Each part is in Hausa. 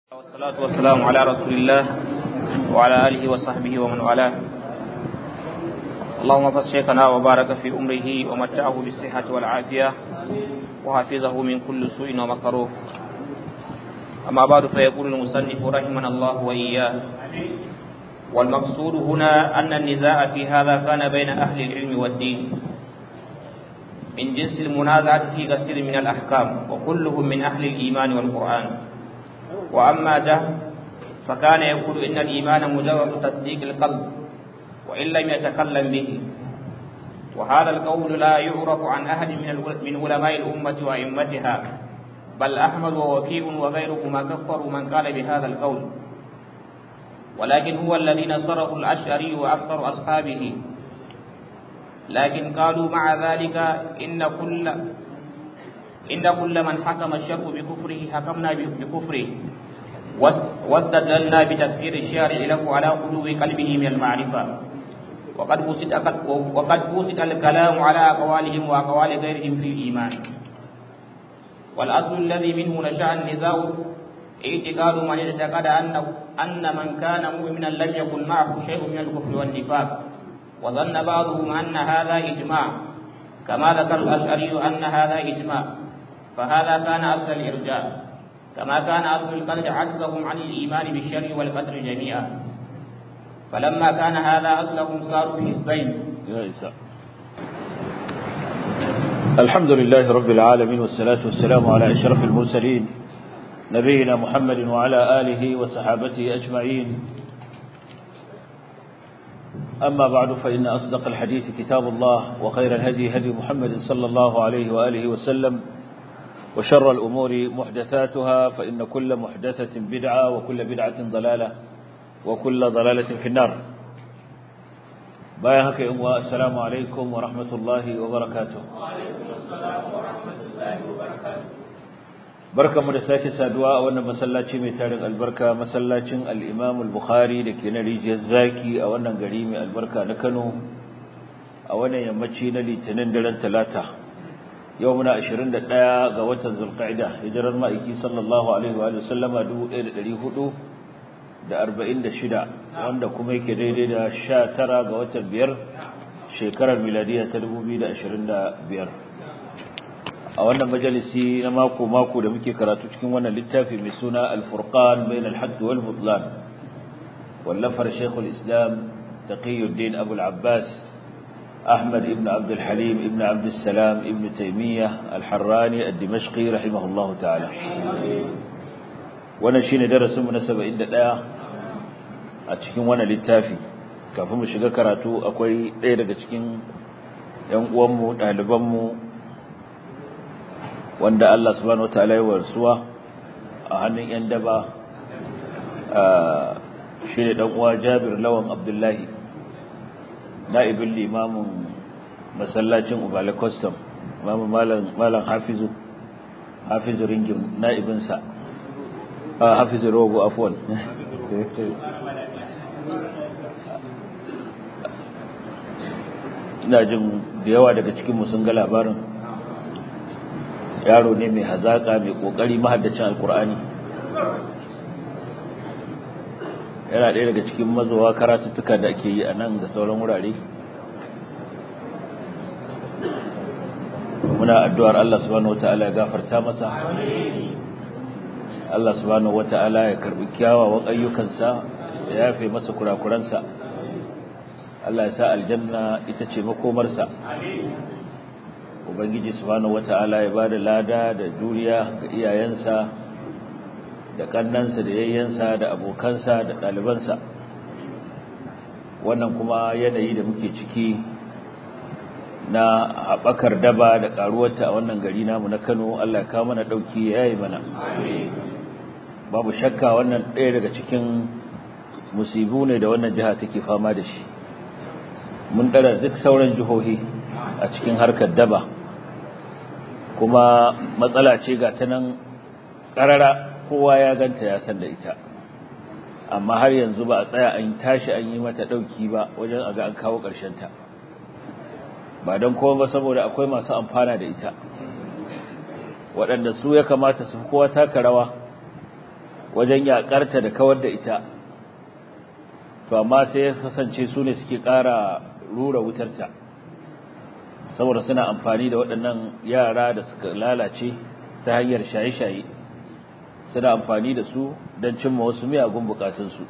والصلاة والسلام على رسول الله وعلى آله وصحبه ومن والاه اللهم اغفر شيخنا وبارك في أمره ومتعه بالصحة والعافية وحفظه من كل سوء ومكروه أما بعد فيقول المصنف رحمنا الله وإياه والمقصود هنا أن النزاع في هذا كان بين أهل العلم والدين من جنس المنازعة في كثير من الأحكام وكلهم من أهل الإيمان والقرآن وأما جهل فكان يقول إن الإيمان مجرد تصديق القلب وإن لم يتكلم به وهذا القول لا يعرف عن أحد من علماء الأمة وأئمتها بل أحمد ووكيع وغيرهما كفروا من قال بهذا القول ولكن هو الذي نصره الأشعري وأكثر أصحابه لكن قالوا مع ذلك إن كل إن كل من حكم الشر بكفره حكمنا بكفره واستدلنا بتكفير الشارع له على قلوب قلبه من المعرفة وقد بسط وقد بسط الكلام على أقوالهم وأقوال غيرهم في الإيمان والأصل الذي منه نشأ النزاع اعتقاد من اعتقد أن أن من كان مؤمنا لم يكن معه شيء من الكفر والنفاق وظن بعضهم أن هذا إجماع كما ذكر الأشعري أن هذا إجماع فهذا كان أصل الإرجاء كما كان أصل القدر عجزهم عن الإيمان بالشر والقدر جميعا فلما كان هذا أصلهم صاروا حزبين يا إساء الحمد لله رب العالمين والصلاة والسلام على أشرف المرسلين نبينا محمد وعلى آله وصحابته أجمعين أما بعد فإن أصدق الحديث كتاب الله وخير الهدي هدي محمد صلى الله عليه وآله وسلم وشر الأمور محدثاتها فإن كل محدثة بدعة وكل بدعة ضلالة وكل ضلالة في النار بايهك أموى السلام عليكم ورحمة الله وبركاته وعليكم السلام ورحمة الله وبركاته barka mu da sake saduwa a wannan masallaci mai tarin albarka masallacin al-Imam al-Bukhari da ke na rijiyar zaki a wannan gari mai albarka na Kano a wannan yammaci na Litinin daren Talata yau muna 21 ga watan Zulqa'ida hijirar ma'aiki sallallahu alaihi wa sallama 1446 wanda kuma yake daidai da 19 ga watan biyar shekarar miladiya ta 2025 a wannan majalisi na mako-mako da muke karatu cikin wannan littafi mai suna al-furqan bain al-hadd wal butlan wallafar shaykhul islam taqiyuddin abu al-abbas ahmad ibn abd al-halim ibn abd salam ibn taymiyyah al-harrani ad-dimashqi rahimahullahu ta'ala wannan shine darasin mu na 71 a cikin wannan littafi kafin mu shiga karatu akwai ɗaya daga cikin yan uwanmu ɗalibanmu wanda Allah subhanahu wataala ya warsuwa a hannun yan daba shi ne dan uwa Jabir Lawan Abdullahi naibin limamin masallacin Ubala Custom imamu malam malam Hafizu Hafizu ringin naibin sa Hafizu Rogo afwan ina jin da yawa daga cikin mu sun ga labarin yaro ne mai hazaka mai kokari mahaddacin alkur'ani yana ɗaya daga cikin mazowa karatuttuka da ake yi a nan da sauran wurare muna addu'ar Allah subhanahu wata'ala ya gafarta masa Allah subhanahu wata'ala ya karbi kyawawan ayyukansa ya yafe masa kurakuransa Allah ya sa aljanna ita ce makomarsa ubangiji subhanahu wata'ala ya bada lada da juriya ga iyayensa da kannansa da yayyensa da abokansa da ɗalibansa wannan kuma yanayi da muke ciki na haɓakar daba da ƙaruwarta a wannan gari namu na Kano Allah ya kawo mana ɗauki ya yi mana babu shakka wannan ɗaya daga cikin musibu ne da wannan jiha take fama da shi mun ɗara duk sauran jihohi a cikin harkar daba kuma matsala ce ga ta nan ƙarara kowa ya ganta ya san da ita amma har yanzu ba a tsaya an tashi an yi mata ɗauki ba wajen a ga an kawo ta. ba don kowa ba saboda akwai masu amfana da ita waɗanda su ya kamata su kowa taka rawa wajen yakarta da kawar da ita to amma sai ya kasance su ne suke ƙara rura wutarta saboda suna amfani da waɗannan yara da suka lalace ta hanyar shaye-shaye suna amfani da su don cimma wasu miyagun bukatunsu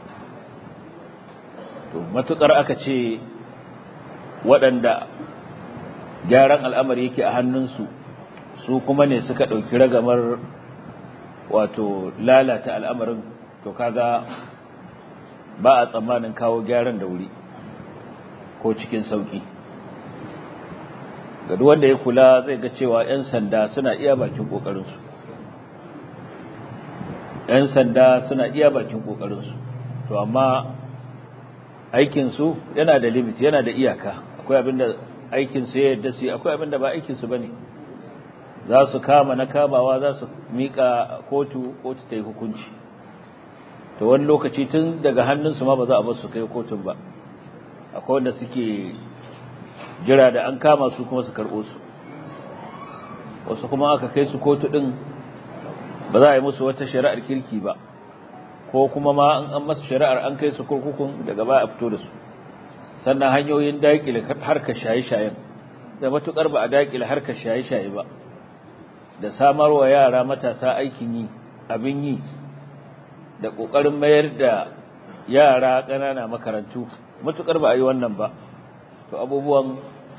to matukar aka ce waɗanda gyaran al'amari yake a hannunsu su kuma ne suka ɗauki ragamar wato lalata al'amarin to kaga ba a tsammanin kawo gyaran da wuri ko cikin sauki ga wanda ya kula zai ga cewa 'yan sanda suna iya bakin ƙoƙarinsu 'yan sanda suna iya bakin ƙoƙarinsu to amma aikinsu yana da limit yana da iyaka akwai abinda aikinsu ya yadda su akwai abinda ba aikinsu ba ne za su kama na kamawa za su miƙa kotu kotu ta yi hukunci to wani lokaci tun daga hannunsu ma ba za a bar su kai kotun ba akwai wanda suke jira da an kama su kuma su karɓo su wasu kuma aka kai su kotu ɗin ba za a yi musu wata shari'ar kirki ba ko kuma ma an masu shari'ar an kai su kurkukun daga ba a fito da su sannan hanyoyin daƙile harkar shaye-shayen da matuƙar ba a daƙile harkar shaye-shaye ba da samarwa yara matasa aikin yi abin yi da ƙoƙarin mayar da yara ƙanana makarantu matuƙar ba a yi wannan ba to abubuwan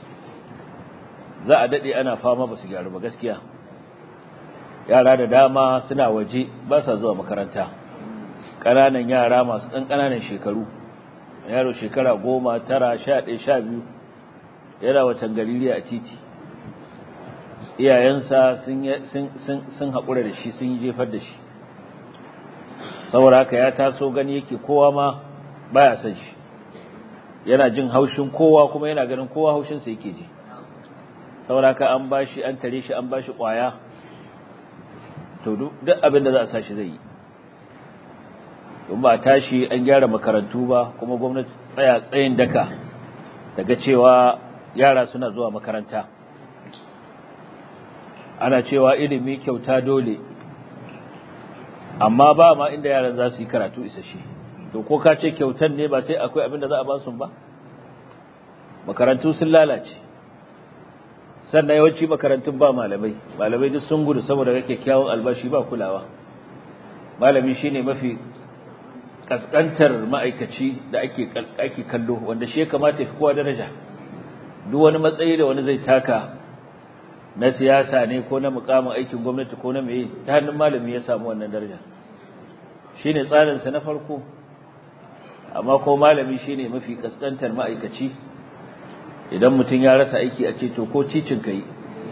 za a daɗe ana fama ba su gyaru ba gaskiya yara da dama suna waje ba sa zuwa makaranta ƙananan yara masu ɗan ƙananan shekaru yaro shekara goma tara sha ɗaya sha biyu yana watan galiliya a titi iyayensa sun haƙura da shi sun yi jefar da shi saboda haka ya taso gani yake kowa ma baya son shi yana jin haushin kowa kuma yana ganin kowa haushinsa yake ji saboda haka an bashi an tare shi an bashi ƙwaya to duk abin da za a sa shi zai yi in ba tashi an gyara makarantu ba kuma gwamnati tsaya tsayin daka daga cewa yara suna zuwa makaranta ana cewa ilimi kyauta dole amma ba ma inda yaran za su yi karatu isasshe to ko ka ce kyautan ne ba sai akwai abin da za a ba su ba makarantu sun lalace sannan yawanci makarantun ba malamai malamai duk sun gudu saboda ga kyakkyawan albashi ba kulawa malami shine mafi kaskantar ma'aikaci da ake ake kallo wanda shi ya kamata fi kowa daraja duk wani matsayi da wani zai taka na siyasa ne ko na mukamin aikin gwamnati ko na meye ta hannun malami ya samu wannan daraja shine tsarin sa na farko amma ko malami shine mafi kaskantar ma'aikaci idan mutum ya rasa aiki a ce to ko cicin kai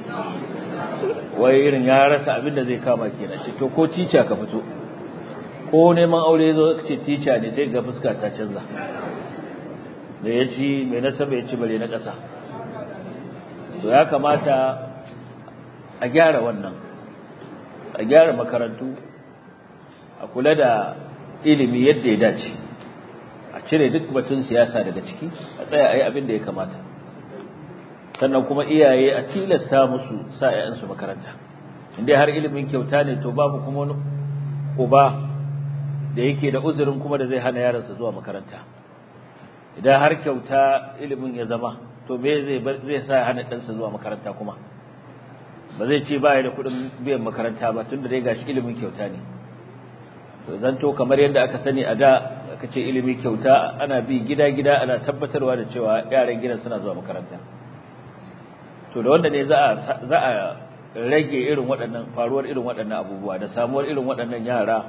wai irin ya rasa abin da zai kama kenan ce to ko cica ka fito ko neman aure zo ce tica ne sai ga fuska ta canza da ya ci mai nasaba ya ci bare na ƙasa to ya kamata a gyara wannan a gyara makarantu a kula da ilimi yadda ya dace a cire duk batun siyasa daga ciki a tsaya a yi abin da ya kamata sannan kuma iyaye a tilasta musu sa 'ya'yansu makaranta inda har ilimin kyauta ne to babu kuma wani uba da yake da uzurin kuma da zai hana yaransa zuwa makaranta idan har kyauta ilimin ya zama to me zai zai sa hana ɗansa zuwa makaranta kuma ba zai ce ba ya da kuɗin biyan makaranta ba tunda dai gashi ilimin kyauta ne to zanto kamar yadda aka sani a da aka ce ilimi kyauta ana bi gida gida ana tabbatarwa da cewa yaran gidan suna zuwa makaranta to da wanda ne za a za a rage irin waɗannan faruwar irin waɗannan abubuwa da samuwar irin waɗannan yara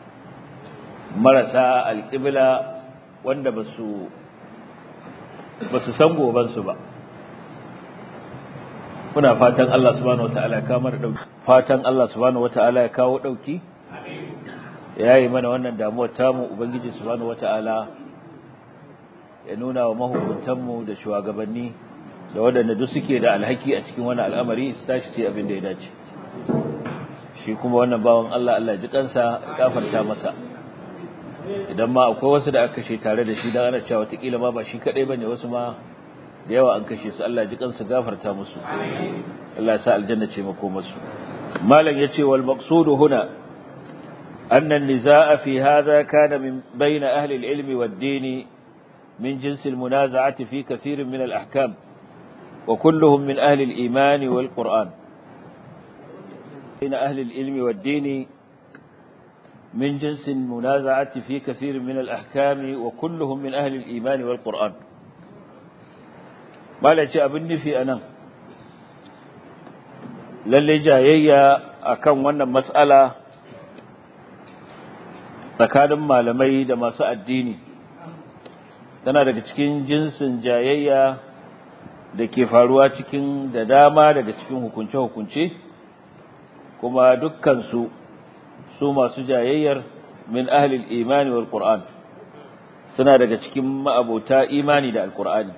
marasa alƙibla wanda ba su san gobansu ba muna fatan Allah subhanahu wata'ala ya kawo mana dauki fatan Allah subhanahu wata'ala ya kawo dauki ya yi mana wannan damuwar tamu ubangiji subhanahu wata'ala ya nuna wa mahukuntanmu da shugabanni da waɗanda duk suke da alhaki a cikin wani al'amari su tashi sai abin da ya dace shi kuma wannan bawan Allah Allah ji kansa ya kafarta masa idan ma akwai wasu da aka kashe tare da shi dan ana cewa watakila ma ba shi kadai bane wasu ma da yawa an kashe su Allah ji kansu gafarta musu Allah ya sa aljanna ce mako musu malam yace wal maqsudu huna أن النزاع في هذا كان من بين أهل العلم والدين من جنس المنازعة في كثير من الأحكام وكلهم من أهل الإيمان والقرآن بين أهل العلم والدين من جنس المنازعة في كثير من الأحكام وكلهم من أهل الإيمان والقرآن ما لا أبني في أنا للي جايي أكون وانا مسألة tsakanin malamai da masu addini tana daga cikin jinsin jayayya da ke faruwa cikin da dama daga cikin hukunce-hukunce kuma dukkansu su masu jayayyar min ahlil imani wal qur'an suna daga cikin ma'abota imani da alqur'ani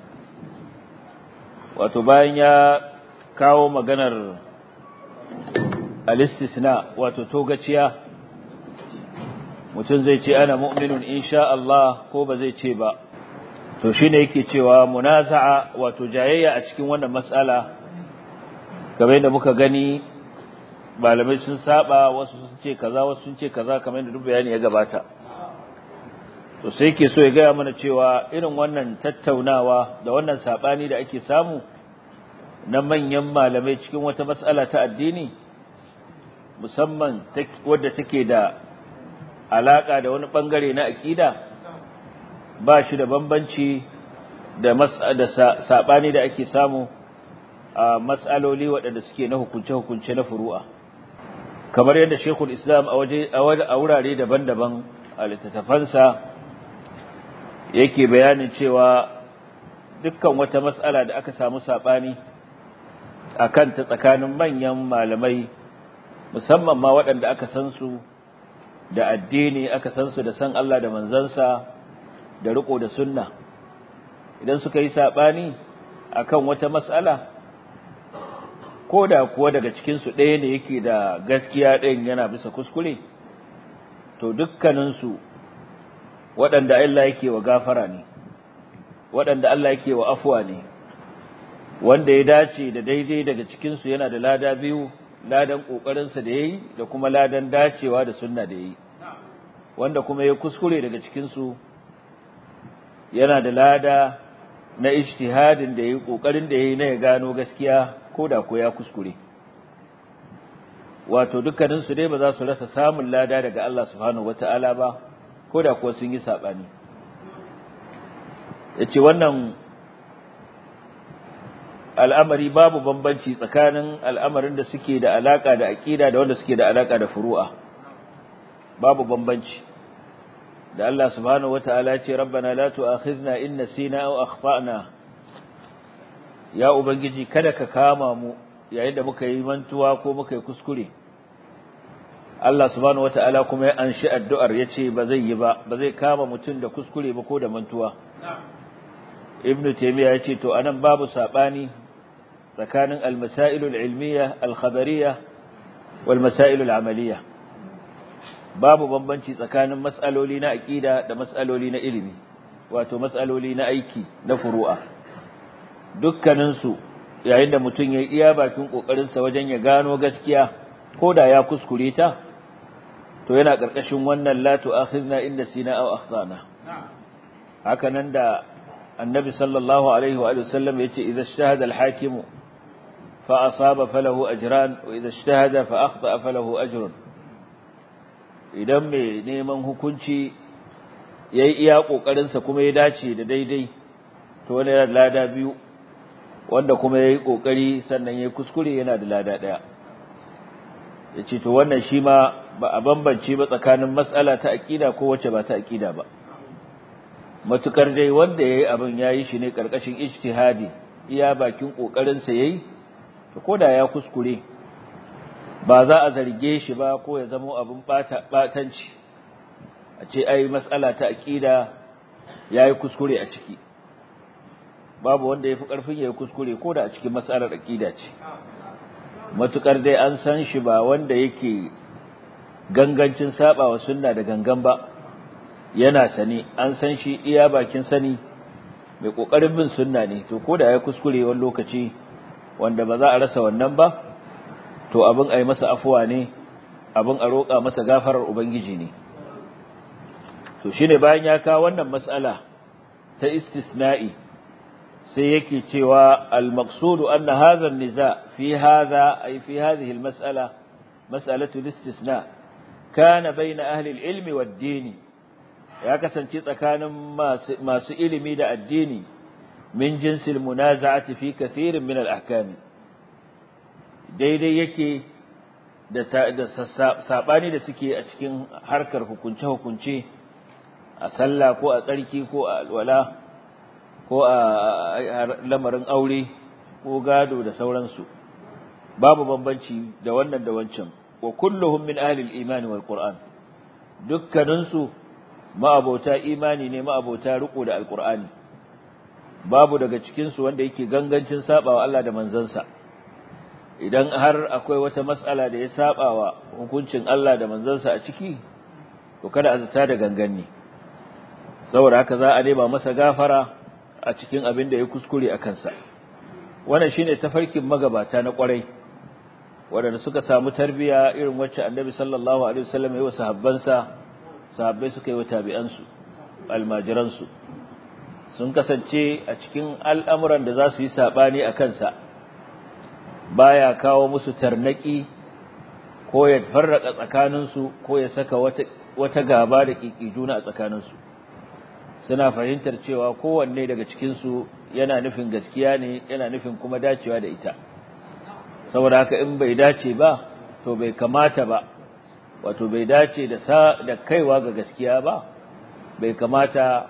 wato bayan ya kawo maganar al-istisna wato togaciya mutum zai ce ana mu'minun insha Allah ko ba zai ce ba to shine yake cewa munaza'a wato jayayya a cikin wannan mas'ala kamar yadda muka gani malamai sun saba wasu sun ce kaza wasu sun ce kaza kamar yadda duk bayani ya gabata to sai yake so ya gaya mana cewa irin wannan tattaunawa da wannan sabani da ake samu na manyan malamai cikin wata mas'ala ta addini musamman wadda take da alaka da wani bangare na akida ba shi da bambanci da da sabani da ake samu a mas'aloli waɗanda suke na hukunce-hukunce na furu'a kamar yadda Sheikhul Islam a waje a wurare daban-daban a littattafansa yake bayanin cewa dukkan wata mas'ala da aka samu sabani akan ta tsakanin manyan malamai musamman ma waɗanda aka san su da addini aka san su da san Allah da manzansa da riko da sunna idan suka yi sabani akan wata mas'ala ko da kuwa daga cikin su ɗaya ne yake da gaskiya ɗayan yana bisa kuskure to dukkanin su waɗanda Allah yake wa gafara ne waɗanda Allah yake wa afwa ne wanda ya dace da daidai daga cikin su yana da lada biyu ladan kokarinsa da yayi da kuma ladan dacewa da sunna da yayi wanda kuma ya kuskure daga cikin su yana da lada na ijtihadin da yayi kokarin da yayi na ya gano gaskiya ko da ko ya kuskure wato dukkanin su dai ba za su rasa samun lada daga Allah subhanahu wataala ba ko da ko sun yi sabani yace wannan al'amari babu bambanci tsakanin al'amarin da suke da alaka da aqida da wanda suke da alaka da furu'a babu bambanci da Allah subhanahu wataala ce rabbana la tu'akhidhna in nasina aw akhtana ya ubangiji kada ka kama mu yayin da muka yi mantuwa ko muka yi kuskure Allah subhanahu wataala kuma ya anshi addu'ar yace ba zai yi ba ba zai kama mutum da kuskure ba ko da mantuwa ibnu taymiya yace to anan babu sabani tsakanin al-masail al-ilmiyya al-khabariyya wal masail al-amaliyya babu bambanci tsakanin mas'aloli na aqida da mas'aloli na ilimi wato mas'aloli na aiki na furu'a dukkanin su yayin da mutum ya iya bakin kokarin sa wajen ya gano gaskiya ko da ya kuskure ta to yana karkashin wannan la tu'akhidna inda sina aw akhtana haka nan da annabi sallallahu alaihi wa sallam yace idza ijtahada al-hakimu fa asaba falahu ajran wa idza ijtahada fa akhta falahu ajrun idan mai neman hukunci yayi iya kokarin sa kuma ya dace da daidai to wani yana da lada biyu wanda kuma yayi kokari sannan yayi kuskure yana da lada daya yace to wannan shi ma ba a bambance ba tsakanin mas'ala ta aqida ko wacce ba ta aqida ba matukar dai wanda yayi abin yayi shi ne karkashin ijtihadi iya bakin kokarin sa yayi to koda ya kuskure ba za a zarge shi ba ko ya zama abin bata batanci a ce ai mas'ala ta aqida yayi kuskure a ciki babu wanda yafi karfin yayi kuskure koda a cikin mas'alar aqida ce matukar dai an san shi ba wanda yake gangancin saba wa sunna da gangan ba yana sani an san shi iya bakin sani mai kokarin bin sunna ne to koda ya kuskure wani lokaci wanda ba za a rasa wannan ba to abin ai masa afuwa ne abin a roƙa masa gafarar ubangiji ne to shine bayan ya kawo wannan mas'ala ta istisna'i sai yake cewa al-maqsudu anna hadha an-niza fi hadha ay fi hadhihi al-mas'ala mas'alatu al-istisna kana bayna ahli al-ilm wad-din ya kasance tsakanin masu ilimi da addini min jinsil munaza'ati fi kathirin min al-ahkam daidai yake da da sabani da suke a cikin harkar hukunce hukunce a sallah ko a tsarki ko a alwala ko a lamarin aure ko gado da sauransu babu bambanci da wannan da wancan wa kulluhum min ahli al-iman wal qur'an dukkaninsu ma'abota imani ne ma'abota riko da alqur'ani babu daga cikin su wanda yake gangancin sabawa Allah da manzansa idan har akwai wata mas'ala da ya sabawa hukuncin Allah da manzansa a ciki to kada a zata da ganganni saboda haka za a nema masa gafara a cikin abin da ya kuskure a kansa wannan shine tafarkin magabata na kwarai waɗanda suka samu tarbiya irin wacce annabi sallallahu alaihi wasallam ya wa sahabbansa sahabbai suka yi wa tabi'ansu almajiransu sun kasance a cikin al'amuran da za su yi sabani a kansa baya kawo musu tarnaki ko ya farraka tsakaninsu ko ya saka wata wata gaba da juna a tsakaninsu suna fahimtar cewa kowanne daga cikinsu yana nufin gaskiya ne yana nufin kuma dacewa da ita saboda haka in bai dace ba to bai kamata ba wato bai dace da sa da kaiwa ga gaskiya ba bai kamata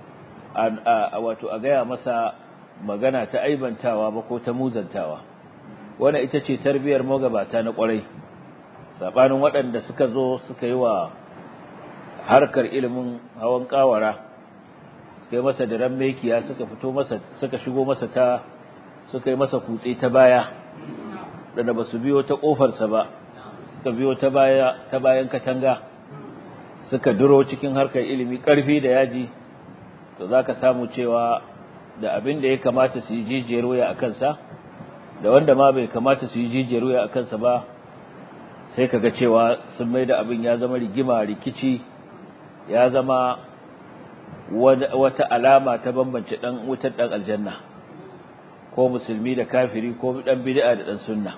a wato a gaya masa magana ta aibantawa ba ko ta muzantawa wannan ita ce tarbiyar magabata na kwarai sabanin waɗanda suka zo suka yi wa harkar ilimin hawan kawara suka yi masa diran mekiya suka fito masa suka shigo masa ta suka yi masa kutse ta baya da ba su biyo ta kofarsa ba suka biyo ta baya ta bayan katanga suka duro cikin harkar ilimi karfi da yaji to zaka samu cewa da abin da ya kamata su yi jijiyar waya a kansa da wanda ma bai kamata su yi jijiyar waya a kansa ba sai kaga cewa sun mai da abin ya zama rigima rikici ya zama wata alama ta bambance dan wutar dan aljanna ko musulmi da kafiri ko dan bid'a da dan sunna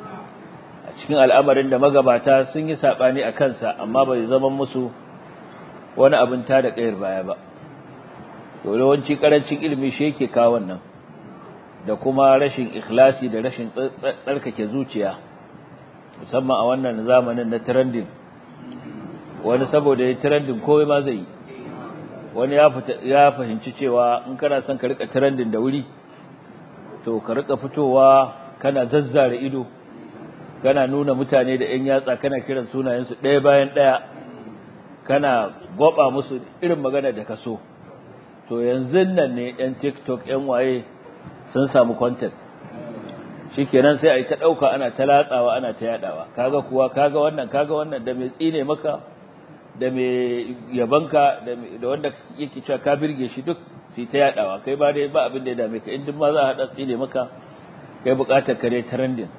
a cikin al'amarin da magabata sun yi sabani a kansa amma bai zama musu wani abin ta da kayar baya ba to yawanci karancin ilimi shi yake kawo wannan da kuma rashin ikhlasi da rashin tsarkake zuciya musamman a wannan zamanin na trending wani saboda ya trending komai ma zai yi wani ya fahimci cewa in kana son ka rika trending da wuri to ka rika fitowa kana zazzare ido kana nuna mutane da ƴan yatsa kana kiran sunayensu ɗaya bayan ɗaya kana gwaba musu irin magana da ka so to yanzu nan ne ƴan TikTok ƴan waye sun samu content shikenan sai a yi ta ɗauka ana ta latsawa ana ta yaɗawa kaga kuwa kaga wannan kaga wannan da mai tsine maka da mai yabanka da wanda yake cewa ka birge shi duk sai ta yadawa kai ba dai ba abin da ya dame ka in duk ma za a hada tsine maka kai bukatar kare trending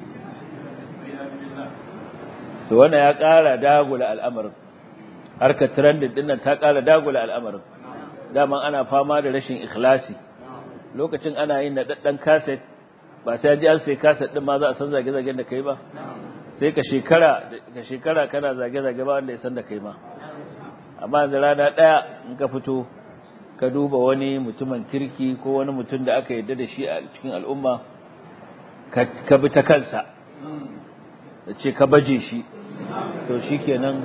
to wannan ya kara dagula al'amarin harkar trending din nan ta kara dagula al'amarin dama ana fama da rashin ikhlasi lokacin ana yin nadaddan cassette ba sai ji an sai cassette din ma za a san zage-zagen da kai ba sai ka shekara ka shekara kana zage-zage ba wanda ya san da kai ma amma da rana daya in ka fito ka duba wani mutumin kirki ko wani mutum da aka yarda da shi a cikin al'umma ka bi ta kansa da ce ka baje shi to shikenan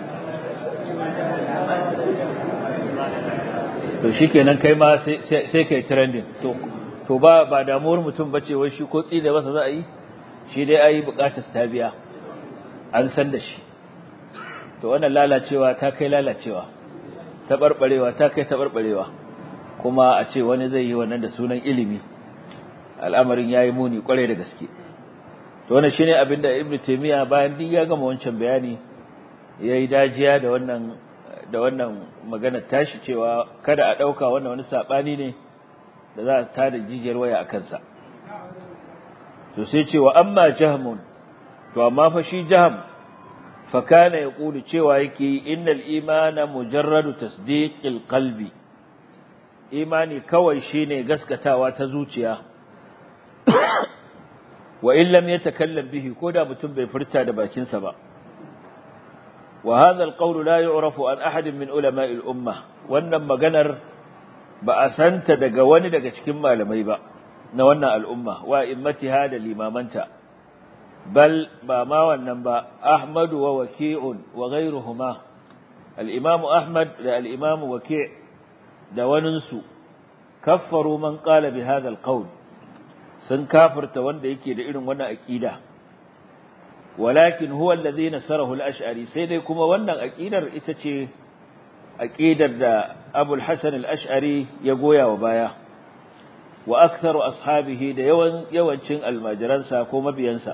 to shikenan kai ma sai kai trending to to ba ba damuwar mutum bace wai shi ko tsida masa za a yi shi dai ayi bukatar ta biya an san da shi to wannan lalacewa ta kai lalacewa ta barbarewa ta kai ta barbarewa kuma a ce wani zai yi wannan da sunan ilimi al'amarin yayi muni kwarai da gaske to wannan shine abinda ibnu taymiya bayan duk ya gama wancan bayani yayi dajiya da wannan da wannan magana tashi cewa kada a dauka wannan wani sabani ne da za ta da jijiyar waya a kansa to sai ce wa amma jahmun to amma fa shi jaham fakana ya ƙuli cewa yake innal imana mujarradu tasdiqil qalbi imani kawai shine gaskatawa ta zuciya wa in lam yatakallam bihi ko da mutum bai furta da bakinsa ba wa hadha alqawl la yu'rafu an ahad min ulama'i al-umma wannan maganar ba a santa daga wani daga cikin malamai ba na wannan al'umma wa immatiha da limamanta bal ba ma wannan ba ahmadu wa waki'un wa ghayruhuma al-imam ahmad da al-imam waki' da waninsu kaffaru man qala bi hadha al-qawl sun kafirta wanda yake da irin wannan aqida walakin huwa alladhi nasarahu al-ash'ari sai dai kuma wannan aqidar ita ce aqidar da Abu al-Hasan al-Ash'ari ya goya wa baya wa aktharu ashabihi da yawan yawancin almajiransa ko mabiyansa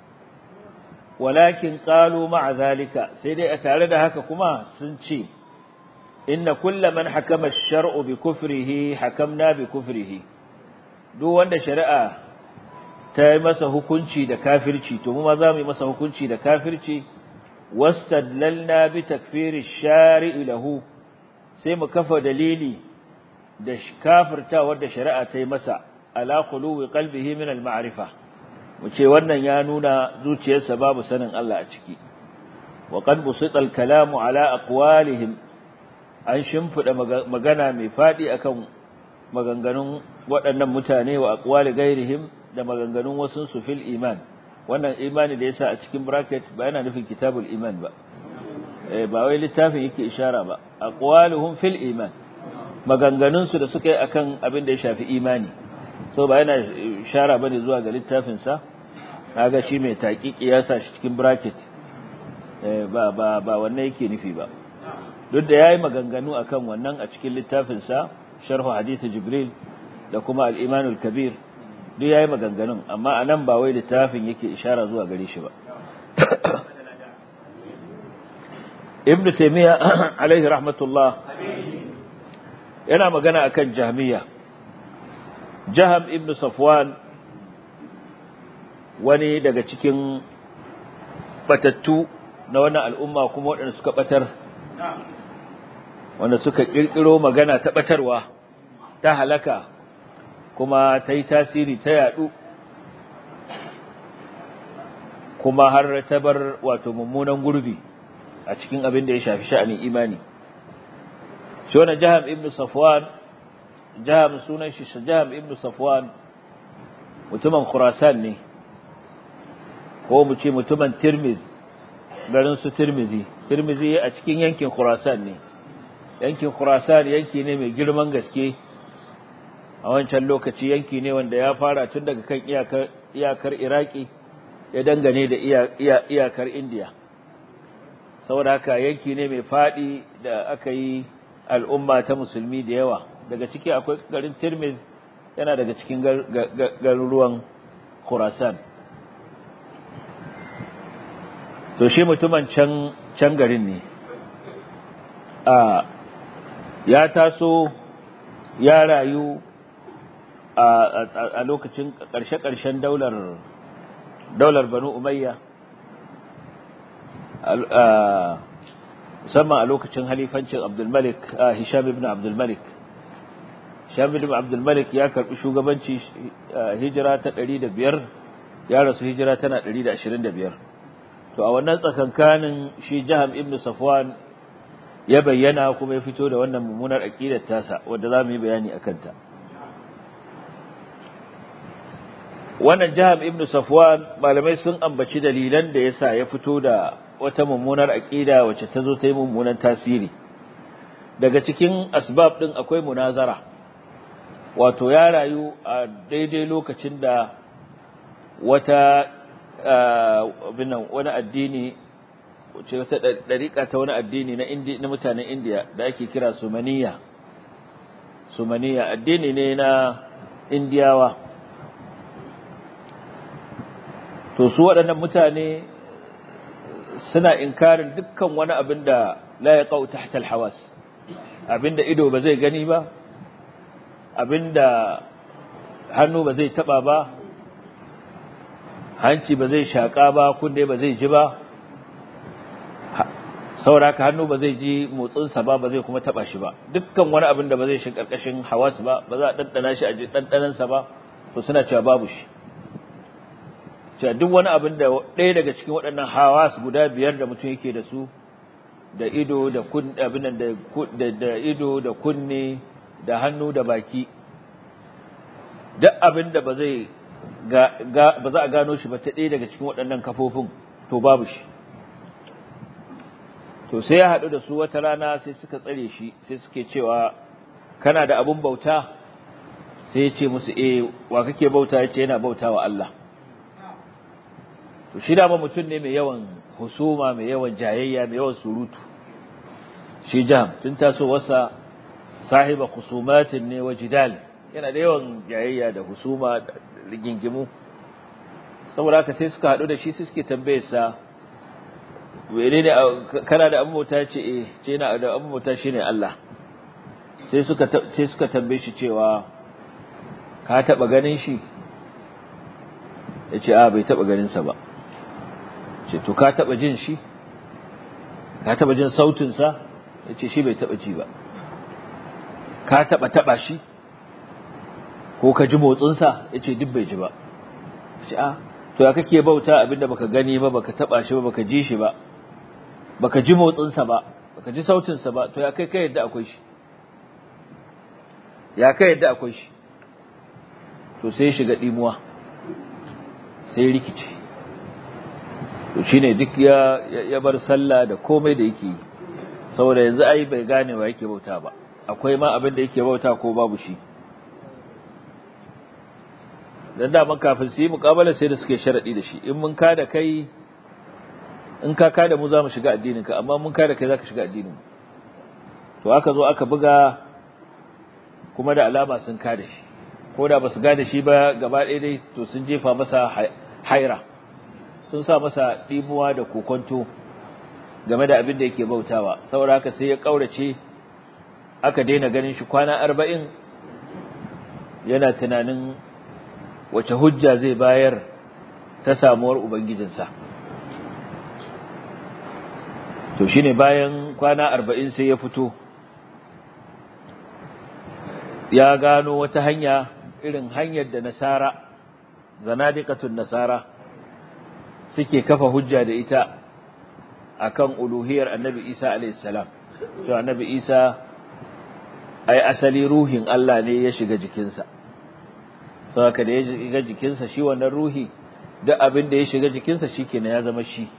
walakin qalu ma'a zalika sai dai a tare da haka kuma sun ce inna kulla man hakama ash-shar'u bi kufrihi hakamna bi kufrihi duk wanda shari'a ta yi masa hukunci da kafirci to mu ma za mu yi masa hukunci da kafirci wastadlalna bi takfiri shari'i lahu sai mu kafa dalili da kafirta wanda shari'a ta yi masa ala qulubi qalbihi min al-ma'rifa mu ce wannan ya nuna zuciyarsa babu sanin Allah a ciki wa qad busita al-kalamu ala aqwalihim an shimfida magana mai fadi akan maganganun waɗannan mutane wa aqwali gairihim da maganganun wasun su fil iman wannan imani da yasa a cikin bracket ba yana nufin kitabul iman ba eh ba wai littafin yake ishara ba aqwaluhum fil iman maganganun su da suka yi akan abin da ya shafi imani so ba yana ishara bane zuwa ga littafin sa kaga shi mai taqiqi ya sa shi cikin bracket eh ba ba ba wannan yake nufi ba duk da yayi maganganu akan wannan a cikin littafin sa sharh hadith jibril da kuma al-iman al-kabir duk yayi maganganun amma anan ba wai littafin yake ishara zuwa gare shi ba ibn taymiya alaihi rahmatullah yana magana akan jahmiya jaham ibn safwan wani daga cikin batattu na wannan al'umma kuma waɗanda suka batar wanda suka kirkiro magana ta batarwa ta halaka kuma ta yi tasiri ta yadu kuma har ta bar wato mummunan gurbi a cikin abin da ya shafi sha'anin imani shi wannan jaham ibn safwan jaham sunan shi jaham ibn safwan mutumin khurasan ne ko mu ce mutumin tirmiz garin su tirmizi tirmizi a cikin yankin khurasan ne yankin khurasan yanki ne mai girman gaske a wancan lokaci yanki ne wanda ya fara tun daga kan iyakar iyakar iraki ya dangane da iyakar indiya saboda haka yanki ne mai fadi da aka yi al'umma ta musulmi da yawa daga ciki akwai garin tirmiz yana daga cikin garuruwan khurasan to shi mutumin can can garin ne a ya taso ya rayu a lokacin ƙarshe-ƙarshen daular daular banu umayya musamman a lokacin halifancin abdulmalik hisham ibn abdulmalik hisham ibn abdulmalik ya karbi shugabanci hijira ta 105 ya rasu hijira tana 125 to a wannan tsakankanin shi jaham ibn safwan ya bayyana kuma ya fito da wannan mummunar aqidar tasa wanda za mu yi bayani akan ta wannan jaham ibn safwan malamai sun ambaci dalilan da yasa ya fito da wata mummunar aqida wacce ta zo ta yi mummunan tasiri daga cikin asbab din akwai munazara wato ya rayu a daidai lokacin da wata binan wani addini wacce wata dariƙa ta wani addini na indi na mutanen indiya da ake kira sumaniya sumaniya addini ne na indiyawa to su waɗannan mutane suna inkarin dukkan wani abin da la ya ƙau tahta alhawas abin da ido ba zai gani ba abin da hannu ba zai taɓa ba hanci ba zai shaƙa ba kunne ba zai ji ba sauraka hannu ba zai ji motsinsa ba ba zai kuma taba shi ba dukkan wani abin da ba zai shi karkashin hawas ba ba za a ɗanɗana shi a ji ɗanɗanansa ba to suna cewa babu shi cewa duk wani abin da ɗaya daga cikin waɗannan hawas guda biyar da mutum yake da su da ido da kun abin da da ido da kunne da hannu da baki duk abin da ba zai ba za a gano shi ba ta ɗaya daga cikin waɗannan kafofin to babu shi to sai ya haɗu da su wata rana sai suka tsare shi sai suke cewa kana da abun bauta sai ya ce musu eh wa kake bauta ya ce yana bauta wa Allah to shi dama mutum ne mai yawan husuma mai yawan jayayya mai yawan surutu shi jam tun taso wasa sahiba khusumatin ne wa jidal yana da yawan jayayya da husuma da rigingimu saboda haka sai suka haɗu da shi sai suke tambayar sa wene ne kana da abin bauta ce eh ce na da abin bauta shine Allah sai suka sai suka tambaye shi cewa ka taba ganin shi yace a bai taba ganin sa ba ce to ka taba jin shi ka taba jin sautin sa yace shi bai taba ji ba ka taba taba shi ko ka ji motsin sa yace duk bai ji ba ce a to ya kake bauta abinda baka gani ba baka taba shi ba baka ji shi ba baka ji motsinsa ba baka ji sautinsa ba to ya kai kai yadda akwai shi ya kai yadda akwai shi to sai shiga dimuwa sai rikice to shine duk ya ya bar sallah da komai da yake saboda yanzu ai bai gane wa yake bauta ba akwai ma abin da yake bauta ko babu shi dan da kafin su yi muƙabala sai da suke sharadi da shi in mun ka da kai in ka ka da mu za mu shiga addinin ka amma mun ka da kai za ka shiga addinin to aka zo aka buga kuma da alama sun ka da shi ko da basu ga da shi ba gaba ɗaya dai to sun jefa masa haira sun sa masa ɗimuwa da kokonto game da abin da yake bautawa saboda haka sai ya ƙaurace aka daina ganin shi kwana arba'in yana tunanin wace hujja zai bayar ta samuwar ubangijinsa to shine bayan kwana arba'in sai ya fito ya gano wata hanya irin hanyar da nasara zanadiqatun nasara suke kafa hujja da ita akan uluhiyar annabi Isa alayhi salam to annabi Isa ai asali ruhin Allah ne ya shiga jikinsa saboda da ya shiga jikinsa shi wannan ruhi duk abin da ya shiga jikinsa shikenan ya zama shi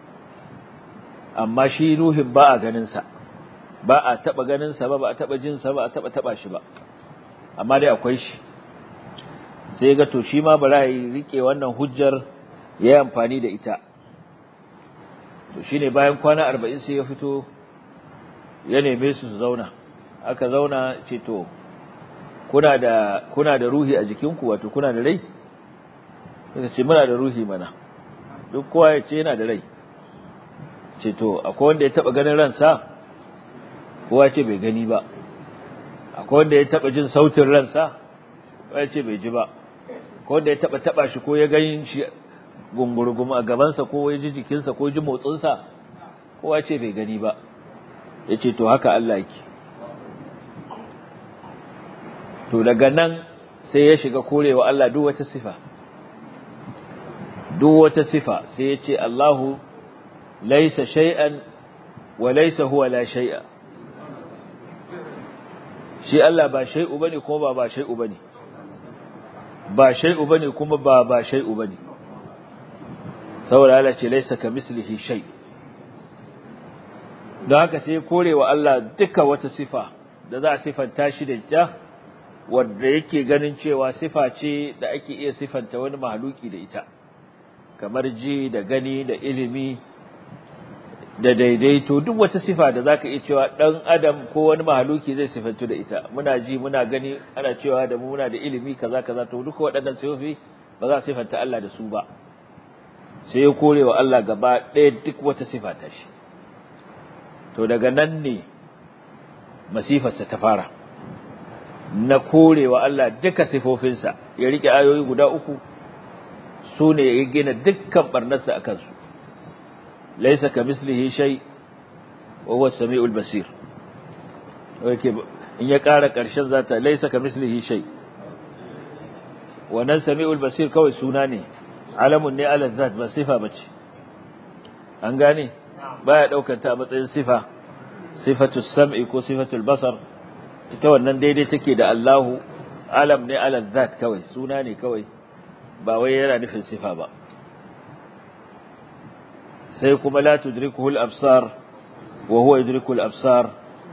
amma shi ruhin ba a ganin sa ba a taba ganin sa ba ba a taba jin sa ba a taba taba shi ba amma dai akwai shi sai ga to shi ma bara yi rike wannan hujjar ya yi amfani da ita to shine bayan kwana arba'in sai ya fito ya neme su su zauna aka zauna ce to kuna da kuna da ruhi a jikinku wato kuna da rai suka ce muna da ruhi mana duk kowa ya ce yana da rai ce to akwai wanda ya taba ganin ransa kowa ce bai gani ba akwai wanda ya taba jin sautin ransa kowa ya ce bai ji ba ko wanda ya taba taba shi ko ya ganin shi gungurgum a gabansa ko ya ji jikinsa ko ji motsinsa kowa ce bai gani ba ya ce to haka Allah yake to daga nan sai ya shiga korewa Allah duk wata sifa duk wata sifa sai ya ce Allahu laisa shay'an wa laisa huwa la shay'a shi Allah ba shay'u bane kuma ba ba shay'u bane ba shay'u bane kuma ba ba shay'u bane saboda Allah ce laisa kamislihi shay don haka sai korewa Allah duka wata sifa da za a sifanta shi da ita wanda yake ganin cewa sifa ce da ake iya sifanta wani mahaluki da ita kamar ji da gani da ilimi da daidaito duk wata sifa da zaka iya cewa dan adam ko wani mahaluki zai sifantu da ita muna ji muna gani ana cewa da mu muna da ilimi kaza kaza to duka waɗannan sifofi ba za a sifanta Allah da su ba sai ya kore wa Allah gaba ɗaya duk wata sifa ta shi to daga nan ne masifarsa ta fara na kore wa Allah duka sifofinsa ya rike ayoyi guda uku su ne ya gina dukkan barnarsa a kansu laisa ka mislihi shay wa huwa as-sami'ul basir yake in ya ƙara ƙarshen zata laysa kamislihi shay wannan sami'ul basir kawai suna ne alamun ne ala zat ba sifa bace an gane baya daukar ta a matsayin sifa sifatus sam'i ko sifatul basar ita wannan daidai take da Allahu alam ne ala zat kawai suna ne kawai ba wai yana nufin sifa ba sai kuma la tudrikuhu al-absar wa huwa yudriku al-absar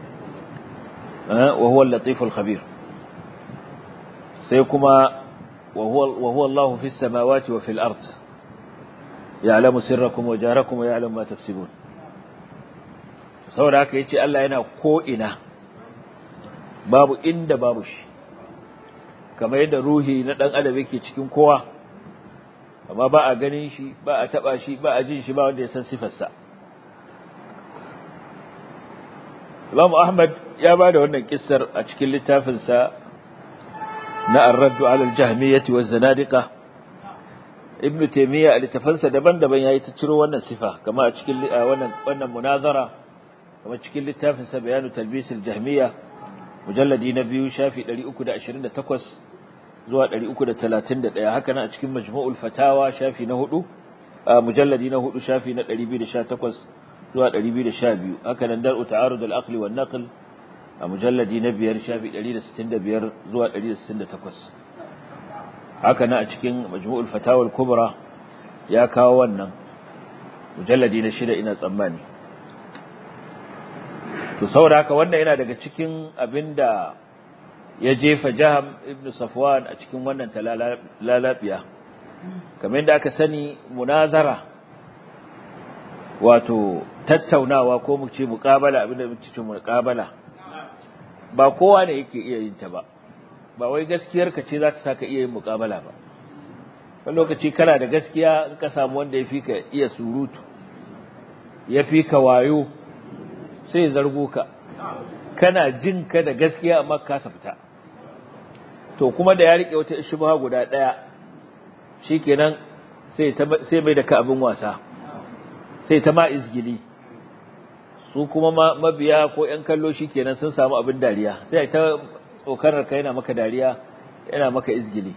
wa huwa al-latif al-khabir sai kuma wa huwa wa huwa Allahu fi as-samawati wa fi al-ard ya'lamu sirrakum wa jarakum wa ya'lamu ma taksibun saboda haka yace Allah yana ko ina babu inda babu shi kamar yadda ruhi na dan adam yake cikin kowa amma ba a ganin shi ba a taba shi ba a jin shi ba wanda ya san sifarsa Imam Ahmad ya ba da wannan kissar a cikin littafinsa na Ar-Radd 'ala al-Jahmiyyah wa zanadiqa Ibn Taymiyyah a littafansa daban-daban yayi ta ciro wannan sifa kamar a cikin wannan wannan munazara kamar cikin littafinsa Bayanu Talbis al-Jahmiyyah mujalladi na biyu shafi 328 zuwa 331 haka nan a cikin majmu'ul fatawa shafi na hudu mujalladi na hudu shafi na 218 zuwa 212 haka nan dar'u ta'arud al-aqli wan naql a mujalladi na biyar shafi 165 zuwa 168 haka nan a cikin majmu'ul fatawa al-kubra ya kawo wannan mujalladi na shida ina tsammani to saboda haka wannan yana daga cikin abinda ya jefa Jaham ibn Safwan a cikin wannan talalabiya kamar yadda aka sani munazara wato tattaunawa ko mu ce muqabala abinda mu ce muqabala ba kowa ne yake iya yin ta ba ba wai gaskiyar ka ce za ta saka iya yin muqabala ba wani lokaci kana da gaskiya in ka samu wanda ya fi ka iya surutu ya fi ka wayo sai zargo ka kana jin ka da gaskiya amma ka fita to kuma da ya rike wata shubha guda daya shikenan sai ta sai mai da ka abin wasa sai ta ma izgili su kuma mabiya ko ƴan kallo shikenan sun samu abin dariya sai ta tsokarar ka yana maka dariya yana maka izgili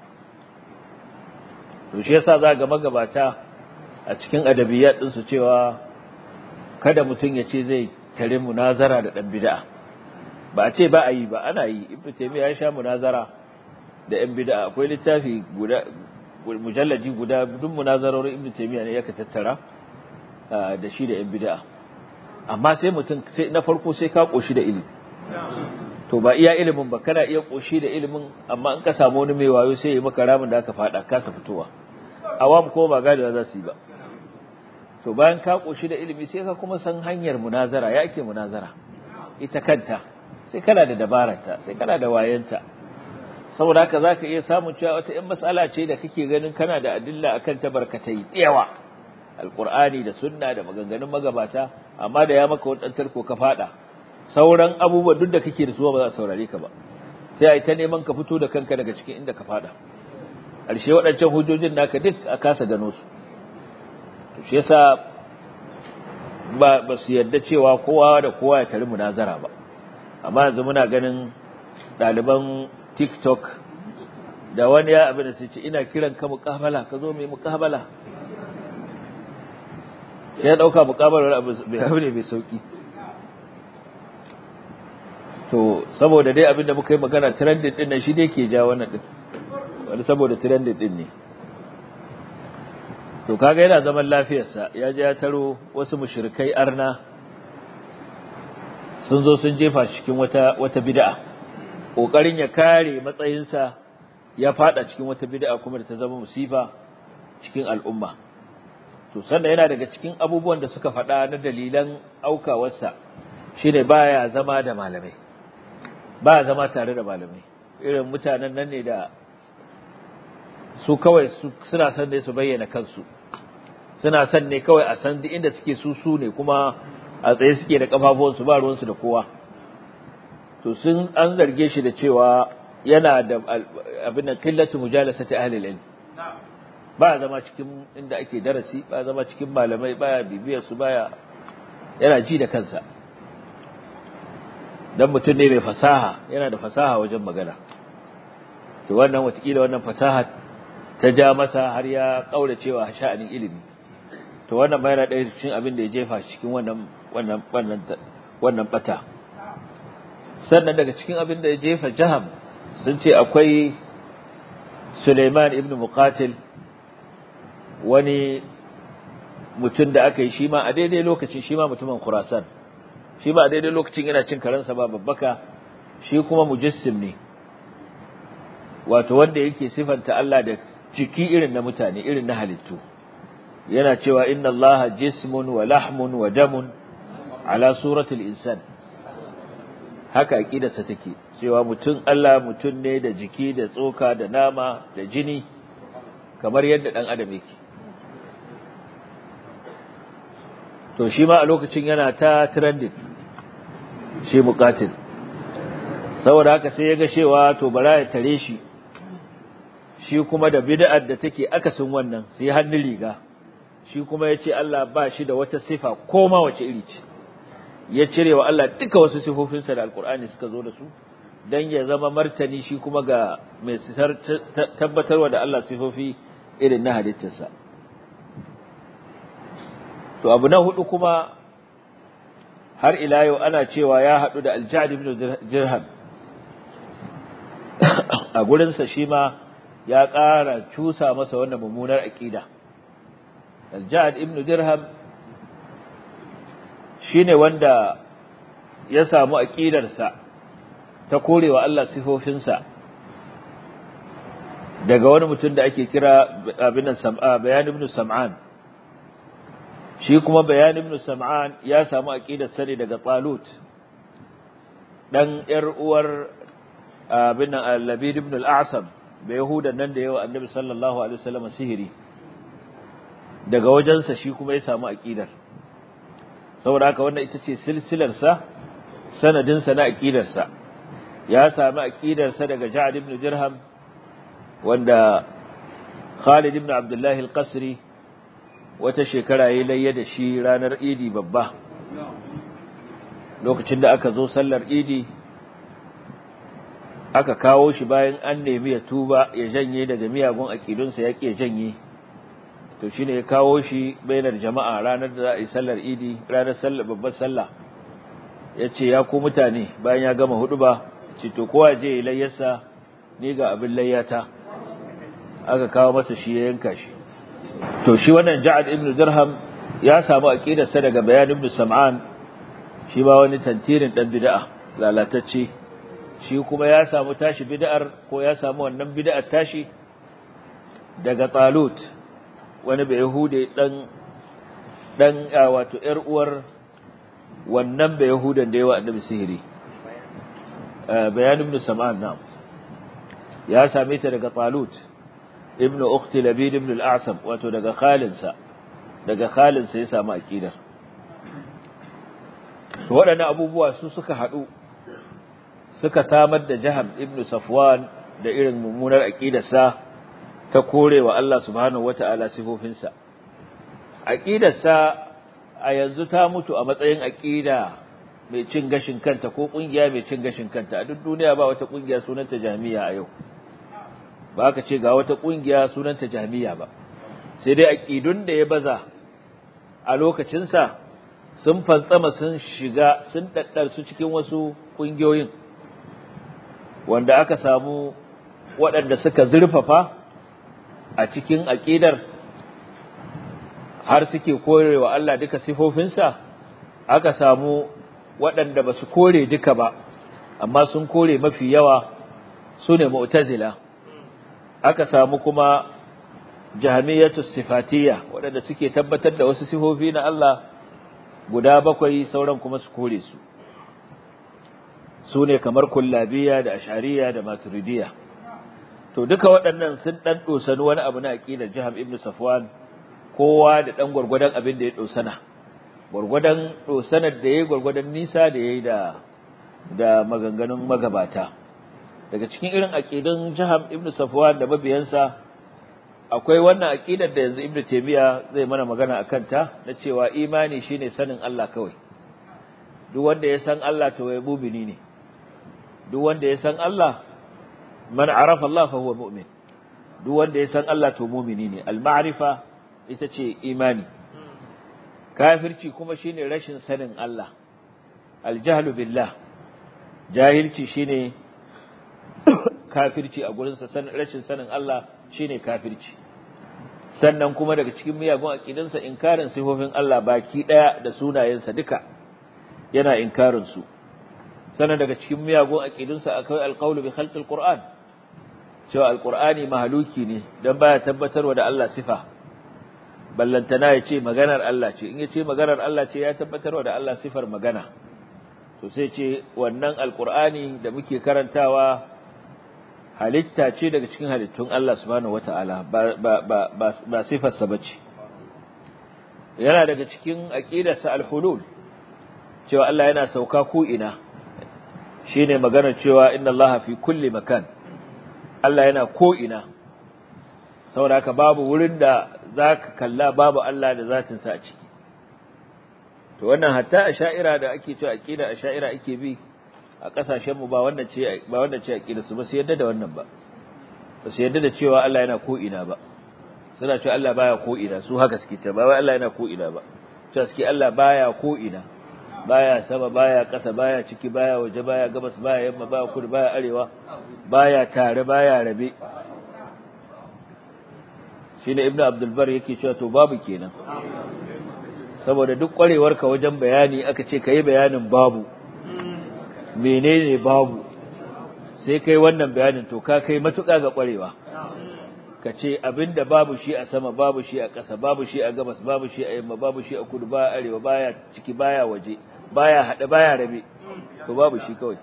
to shi yasa za ga magabata a cikin adabiyat din su cewa kada mutum ya ce zai tare munazara da dan bid'a ba a ce ba a yi ba ana yi ibnu taymiya ya sha munazara da yan bid'a akwai littafi guda mujallaji guda duk munazarorin ibnu taymiya ne yake tattara da shi da yan bid'a amma sai mutum sai na farko sai ka koshi da ilimi to ba iya ilimin ba kana iya koshi da ilimin amma in ka samu wani mai wayo sai ya maka ramin da aka fada kasa fitowa awam ko ba gadewa za su yi ba to bayan ka koshi da ilimi sai ka kuma san hanyar munazara ya ake munazara ita kanta sai kana da dabararta sai kana da wayanta saboda haka zaka iya samun cewa wata ɗan mas'ala ce da kake ganin kana da adilla akan ta barkatai yawa alqur'ani da sunna da maganganun magabata amma da ya maka wadan tarko ka fada sauran abubuwan duk da kake da su ba za su saurare ka ba sai ai ta neman ka fito da kanka daga cikin inda ka fada ƙarshe waɗancan hujjojin naka duk a kasa gano su to shi yasa ba ba su yarda cewa kowa da kowa ya tari munazara ba amma yanzu muna ganin ɗaliban TikTok da wani ya abin da sai ce ina kiran ka muƙabala ka zo mai muƙabala sai ya ɗauka muƙabalar abu ne mai sauƙi to saboda dai abin da muka yi magana trending ɗin nan shi dai ke ja wannan ɗin wani saboda trending ɗin ne to kaga yana zaman lafiyarsa ya je ya taro wasu mushrikai arna sun zo sun jefa shi cikin wata wata bid'a kokarin ya kare matsayinsa ya fada cikin wata bid'a kuma da ta zama musiba cikin al'umma to sannan yana daga cikin abubuwan da suka faɗa na dalilan aukawarsa shine baya zama da malamai baya zama tare da malamai irin mutanen nan ne da su kawai suna son ne su bayyana kansu suna son ne kawai a san duk inda suke su su ne kuma a tsaye suke da kafafuwansu ba ruwansu da kowa to sun an zarge shi da cewa yana da abin da qillatu mujalasati ahli al-ilm ba zama cikin inda ake darasi ba zama cikin malamai baya bibiyar su baya yana ji da kansa dan mutum ne mai fasaha yana da fasaha wajen magana to wannan watakila wannan fasaha ta ja masa har ya kaura cewa sha'anin ilimi to wannan bayana ɗaya cikin abin da ya jefa cikin wannan wannan wannan wannan bata sannan daga cikin abin da ya jefa jaham sun ce akwai Suleiman ibn Muqatil wani mutum da aka yi shi ma a daidai lokacin shi ma mutumin Khurasan shi ma a daidai lokacin yana cin karansa ba babbaka shi kuma mujassim ne wato wanda yake sifanta Allah da jiki irin na mutane irin na halittu yana cewa inna allaha jismun wa lahmun wa damun ala suratul insan haka aqidarsa take cewa mutum Allah mutum ne da jiki da tsoka da nama da jini kamar yadda dan adam yake to shi ma a lokacin yana ta trending shi muqatil saboda haka sai ya ga cewa to bara ya tare shi shi kuma da bid'ar da take akasin wannan sai hannun riga shi kuma ya ce Allah ba shi da wata sifa ko ma wace iri ce ya cire wa Allah duka wasu sifofinsa da alkur'ani suka zo da su don ya zama martani shi kuma ga mai tabbatarwa da Allah sifofi irin na halittarsa to abu na hudu kuma har ila yau ana cewa ya haɗu da aljad ibn dirham a gurinsa shi ma ya ƙara cusa masa wannan mummunar aƙida Al-Ja'ad ibn Dirham shine wanda ya samu aqidarsa ta korewa Allah sifofinsa daga wani mutum da ake kira abin sam'a bayan ibn Sam'an shi kuma bayan ibn Sam'an ya samu aqidarsa ne daga Talut dan yar uwar abin Al-Labid ibn Al-A'sam bai Yahudan nan da yawa Annabi sallallahu alaihi wasallam sihiri daga wajensa shi kuma ya samu aqidar saboda haka wannan ita ce silsilar sa sanadin sa na aqidar sa ya samu aqidar sa daga Ja'd ibn Dirham wanda Khalid ibn Abdullah al-Qasri wata shekara yayi layya da shi ranar Idi babba lokacin da aka zo sallar Idi aka kawo shi bayan an nemi ya tuba ya janye daga miyagun aqidunsa yake ya janye to shine ya kawo shi bainar jama'a ranar da za a yi sallar idi ranar sallar babbar sallah ya ce ya ku mutane bayan ya gama hudu ba ce to kowa je ya layyarsa ni ga abin layyata aka kawo masa shi ya yanka shi to shi wannan ja'ad ibn dirham ya samu aqidarsa daga bayan ibn sam'an shi ba wani tantirin dan bid'a lalatacce shi kuma ya samu tashi bid'ar ko ya samu wannan bid'ar tashi daga talut wani bai Yahude dan dan wato ƴar uwar wannan bai Yahudan da yawa annabi sihiri bayan ibn Sam'an na ya same ta daga Talut ibn ukhti Labid ibn al-A'sam wato daga khalinsa daga khalinsa ya samu aqidar to waɗannan abubuwa su suka haɗu suka samar da Jaham ibn Safwan da irin mummunar aqidarsa ta korewa Allah subhanahu wata'ala sifofinsa aqidarsa a yanzu ta mutu a matsayin aqida mai cin gashin kanta ko kungiya mai cin gashin kanta a duk duniya ba wata kungiya sunanta jami'a a yau ba ka ce ga wata kungiya sunanta jami'a ba sai dai aqidun da ya baza a lokacin sa sun fantsama sun shiga sun daddar su cikin wasu kungiyoyin wanda aka samu waɗanda suka zurfafa a cikin aƙidar har suke korewa Allah duka sifofinsa aka samu waɗanda ba su kore duka ba amma sun kore mafi yawa su ne mu'tazila aka samu kuma jahmiyatu sifatiyya waɗanda suke tabbatar da wasu sifofi na Allah guda bakwai sauran kuma su kore su su ne kamar kullabiya da ashariya da maturidiyya to duka waɗannan sun ɗan ɗosani wani abu na aƙidar jiham ibn safwan kowa da ɗan gwargwadon abin da ya ɗosana gwargwadon ɗosanar da ya yi gwargwadon nisa da ya yi da maganganun magabata daga cikin irin aƙidun jiham ibn safwan da mabiyansa akwai wannan aƙidar da yanzu ibn taymiya zai mana magana a kanta na cewa imani shine sanin Allah kawai duk wanda ya san Allah to ya mu'mini ne duk wanda ya san Allah man arafa Allah fa huwa mu'min duk wanda ya san Allah to mu'mini ne al-ma'rifa ita ce imani kafirci kuma shine rashin sanin Allah al-jahlu billah jahilci shine kafirci a gurin sa rashin sanin Allah shine kafirci sannan kuma daga cikin miyagun aqidansa inkarin sifofin Allah baki daya da sunayensa duka yana inkarin su sannan daga cikin miyagun aqidunsa akwai alqawlu bi khalqil qur'an cewa alqur'ani mahaluki ne dan baya tabbatarwa da Allah sifa ballantana ya ce maganar Allah ce in ya ce maganar Allah ce ya tabbatarwa da Allah sifar magana to sai ce wannan alqur'ani da muke karantawa halitta ce daga cikin halittun Allah subhanahu wata'ala ba ba ba ba sifar sa bace yana daga cikin aqidarsa alhulul cewa Allah yana sauka ko ina shine maganar cewa inna Allah fi kulli makan Allah yana ko ina saboda haka babu wurin da zaka kalla babu Allah da zatin sa a ciki to wannan hatta asha'ira da ake cewa aqida asha'ira ake bi a kasashen mu ba wannan ce ba wannan ce aqida su ba su yadda da wannan ba ba su yadda da cewa Allah yana ko ina ba suna cewa Allah baya ko ina su haka suke ta ba wai Allah yana ko ina ba cewa suke Allah baya ko ina baya sama baya ƙasa baya ciki baya waje baya gabas baya yamma baya kudu baya arewa baya tare baya rabe shine ibnu abdul bar yake cewa to babu kenan saboda duk kwarewarka wajen bayani aka ce kai bayanin babu menene babu sai kai wannan bayanin to ka kai matuƙa ga kwarewa ka ce abinda babu shi a sama babu shi a ƙasa babu shi a gabas babu shi a yamma babu shi a kudu baya arewa baya ciki baya waje baya haɗe baya rabe to babu shi kawai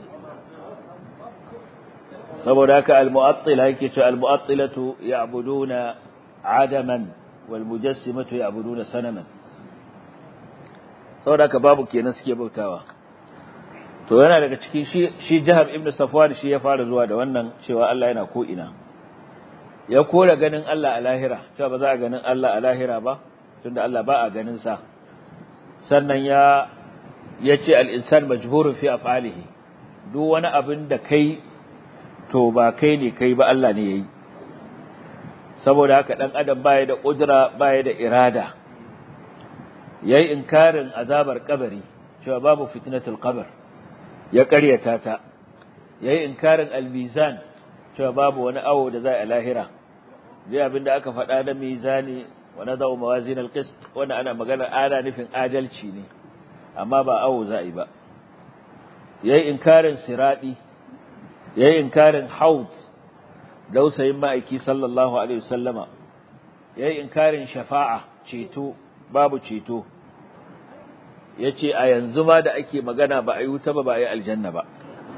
saboda haka al-mu'attila yake cewa al-mu'attilatu ya'buduna adaman wal mujassimatu ya'buduna sanaman saboda haka babu kenan suke bautawa to yana daga cikin shi shi Jahab ibn Safwan shi ya fara zuwa da wannan cewa Allah yana ko ina ya kora ganin Allah a lahira cewa ba za a ganin Allah a lahira ba tunda Allah ba a ganin sa sannan ya yace al-insan majburun fi af'alihi duk wani abin da kai to ba kai ne kai ba Allah ne yayi saboda haka dan adam baya da kudura baya da irada yayi inkarin azabar kabari cewa babu fitnatul qabr ya ƙaryata ta yayi inkarin al-mizan cewa babu wani awo da zai a lahira dai abinda aka faɗa na mizani wa nadau mawazin al-qist wanda ana magana ana nufin adalci ne amma ba awo za yi ba yayi inkarin siradi yayi inkarin haud dausayin ma'aiki sallallahu alaihi wasallama yayi inkarin shafa'a ceto babu ceto yace a yanzu ma da ake magana ba a yi wuta ba ba a yi aljanna ba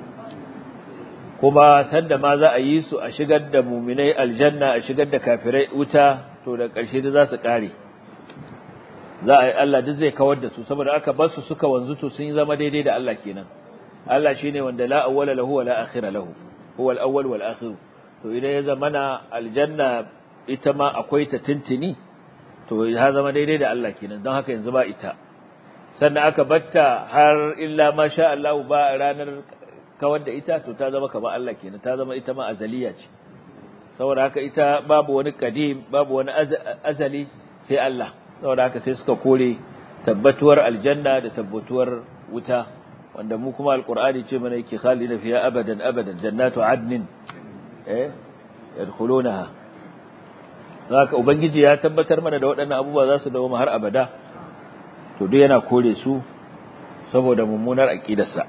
kuma sanda ma za a yi su a shigar da muminai aljanna a shigar da kafirai wuta to da ƙarshe da za su ƙare za a yi Allah duk zai kawar da su saboda aka bar su suka wanzu to sun yi zama daidai da Allah kenan Allah shine wanda la awwala lahu wa la akhira lahu huwa al-awwal wal akhir to idan ya zama na aljanna ita ma akwai ta tintini to ya zama daidai da Allah kenan don haka yanzu ba ita sannan aka batta har illa ma sha Allah ba ranar kawar da ita to ta zama kamar Allah kenan ta zama ita ma azaliya ce saboda haka ita babu wani kadim babu wani azali sai Allah saboda haka sai suka kore tabbatuwar aljanna da tabbatuwar wuta wanda mu kuma alqur'ani ce mana yake khalina fiha abadan abadan jannatu adnin eh yadkhulunaha haka ubangiji ya tabbatar mana da waɗannan abubuwa za su dawo har abada to duk yana kore su saboda mummunar aqidarsa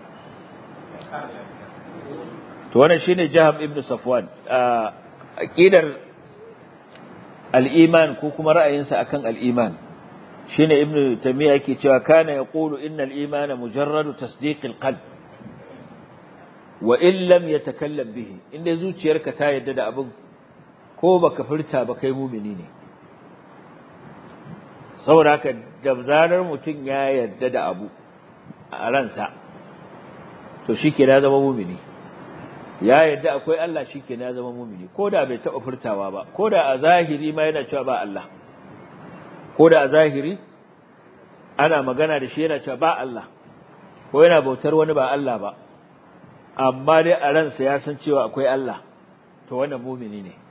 to wannan shine Jaham ibn Safwan aqidar al-iman ko kuma ra'ayinsa akan al-iman shine ibn Taymiyyah yake cewa kana yaqulu innal imana mujarradu tasdiq al-qalb wa in lam yatakallam bihi inda zuciyarka ta yadda da abin ko baka furta ba kai mumini ne saboda haka da zarar mutum ya yarda da abu a ransa to shike ya zama mumini ya yarda akwai Allah shike ya zama mumini ko da bai taɓa furtawa ba ko da a zahiri ma yana cewa ba Allah ko da a zahiri ana magana da shi yana cewa ba Allah ko yana bautar wani ba Allah ba amma dai a ransa ya san cewa akwai Allah to wannan mumini ne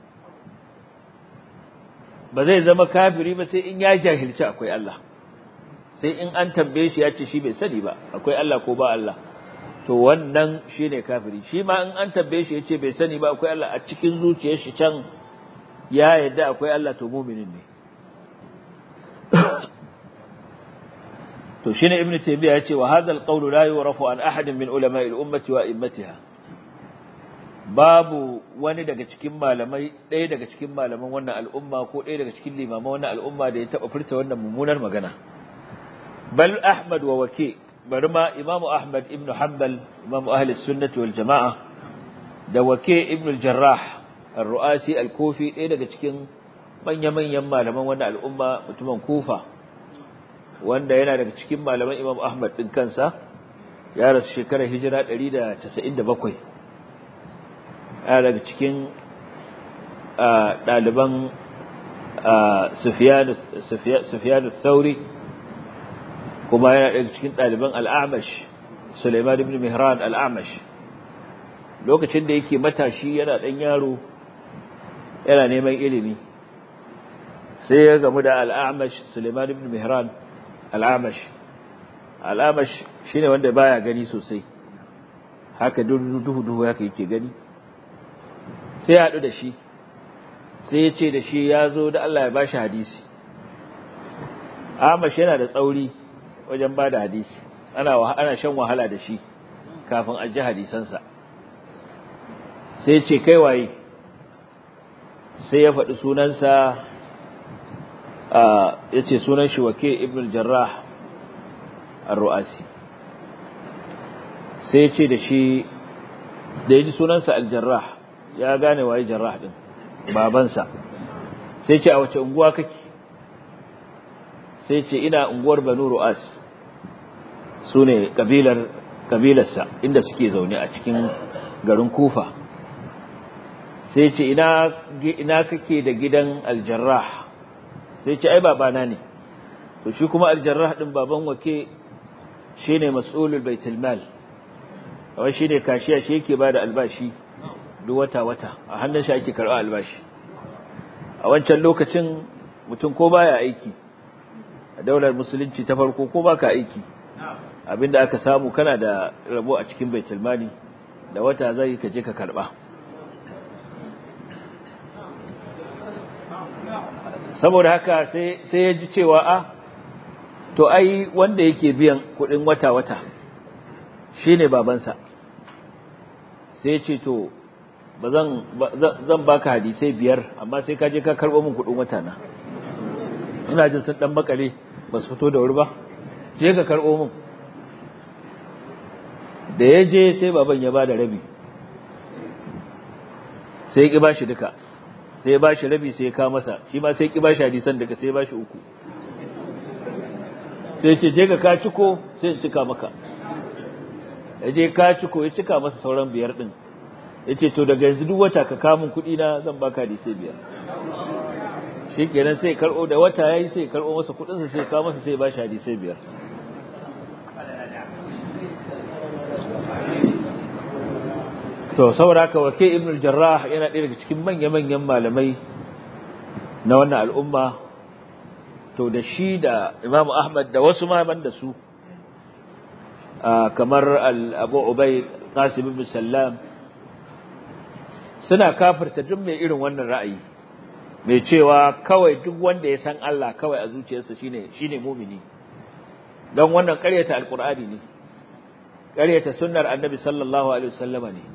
ba zai zama kafiri ba sai in ya jahilci akwai Allah sai in an tambaye shi ya ce shi bai sani ba akwai Allah ko ba Allah to wannan shine kafiri shi ma in an tambaye shi ya ce bai sani ba akwai Allah a cikin zuciyar shi can ya yadda akwai Allah to muminin ne to shine ibnu taymiya yace wa hadha alqawlu la yurafu an ahadin min ulama'i al-ummati wa immatiha babu wani daga cikin malamai ɗaya daga cikin malaman wannan al'umma ko ɗaya daga cikin limaman wannan al'umma da ya taɓa furta wannan mummunar magana bal ahmad wa wake bari ma imamu ahmad ibn hanbal imamu ahli sunnati wal jama'a da wake ibn al-jarrah ar-ru'asi al-kufi ɗaya daga cikin manya-manyan malaman wannan al'umma mutumin kufa wanda yana daga cikin malaman imam ahmad ɗin kansa ya rasu shekarar hijira 197 yana daga cikin ɗaliban sufiyanu thauri kuma yana daga cikin ɗaliban al'amash suleiman ibn mihran al'amash lokacin da yake matashi yana ɗan yaro yana neman ilimi sai ya gamu da al'amash suleiman ibn mihran al'amash al'amash shine wanda baya gani sosai haka duhu duhu haka yake gani sai ya haɗu da shi sai ya ce da shi ya zo da Allah ya bashi hadisi amash yana da tsauri wajen ba da hadisi ana ana shan wahala da shi kafin a ji hadisansa sai ce kai waye sai ya faɗi sunansa ya ce sunan shi wake ibn jarrah ar-ru'asi sai ya ce da shi da ya ji sunansa al-jarrah ya gane waye jarrah din babansa sai ce a wace unguwa kake sai ce ina unguwar banu ru'as su ne kabilar kabilarsa inda suke zaune a cikin garin kufa sai ce ina ina kake da gidan al-jarrah sai ce ai babana ne to shi kuma al-jarrah din baban wake shine mas'ulul baitul mal wai shine kashiya shi yake bada albashi duk wata wata a hannun shi ake karɓa albashi a wancan lokacin mutum ko baya aiki a daular musulunci ta farko ko baka aiki abinda aka samu kana da rabo a cikin baitul mali da wata zai ka je ka karɓa saboda haka sai ya ji cewa a to ai wanda yake biyan kudin wata-wata shine babansa sai ce to ba zan baka hadisai biyar amma sai ka je ka karɓo min kudin wata na ina jin sun dan makale ba su fito da wuri ba je ka karɓo min da ya je sai baban ya ba da rabi sai ya ƙi ba shi duka sai ba shi rabi sai ya kawo masa shi ma sai ki ba shi hadisan daga sai ba shi uku sai ce je ka ka ciko sai in cika maka ya je ka ciko ya cika masa sauran biyar din ya ce to daga yanzu duk wata ka kamun kuɗi na zan baka hadisai biyar shi kenan sai karɓo da wata ya yi sai karɓo masa kuɗinsa sai kawo masa sai ba shi hadisai biyar to saboda haka wake ibn al-jarrah yana ɗaya daga cikin manya-manyan malamai na wannan al'umma to da shi da imam ahmad da wasu malaman da su kamar abu ubay qasim ibn sallam suna kafirta duk mai irin wannan ra'ayi mai cewa kawai duk wanda ya san Allah kawai a zuciyarsa shine shine mumini don wannan ƙaryata alqur'ani ne ƙaryata sunnar annabi sallallahu alaihi wasallama ne